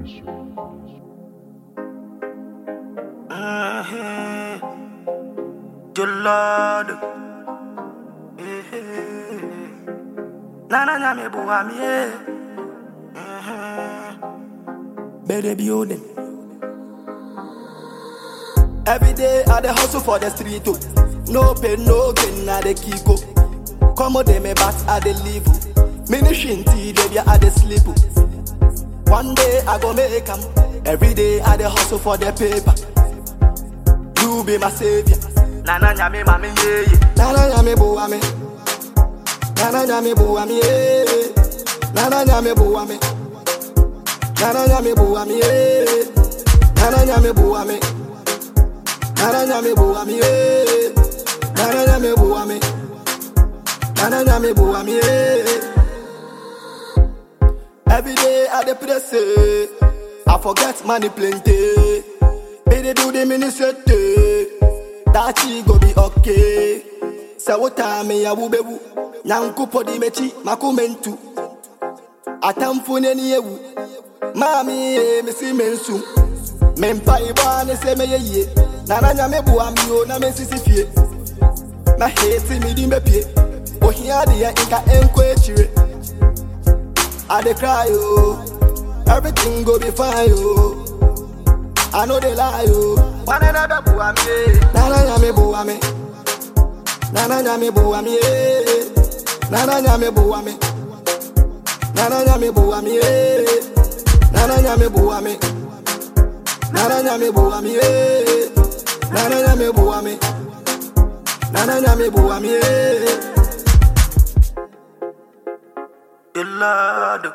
Mm-hmm. Your Lord. Nana nyame buwa mi eh. Better building. Every day I dey hustle for the street oh. No pain, no gain, I dey kick oh. Come on, dey me back, I dey live oh. Mini shinty, baby, I dey sleep oh. One day I go make 'em. Every day I dey hustle for the paper. You be my savior. Nana nyame mami yeah yeah. Nana nyame buwa me. Nana nyame buwa me yeah. Nana nyame buwa me. Nana nyame buwa me yeah. Nana nyame buwa me. Nana nyame buwa me yeah. Nana nyame buwa me. Nana nyame buwa me yeah. Every day I dey pray say I forget money plenty. They dey do the ministry. That she go be okay. Say what time ya wubewu. Nyankupo di mechi makumentu. Atamfu neni ewu. Mami e misi mensu. Mempa iba ne se me ye. Nana nyame bua mi o na me sisi fie. Na hate mi di me pie. Ohia de ya inka enko echire. I dey cry oh. Everything go be fine oh. I know they lie oh. Wane na be bua mi eh. Nana nyame bua mi. Nana nyame bua mi eh. Nana nyame bua mi. Nana nyame bua mi eh. Nana nyame bua mi. Nana nyame bua mi eh. Nana nyame bua mi. Nana nyame bua mi eh. The Lord.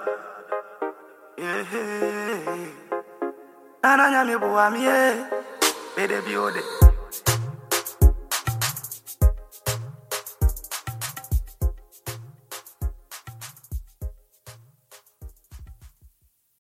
Yeah. Nana nyame bua mi eh. Baby, be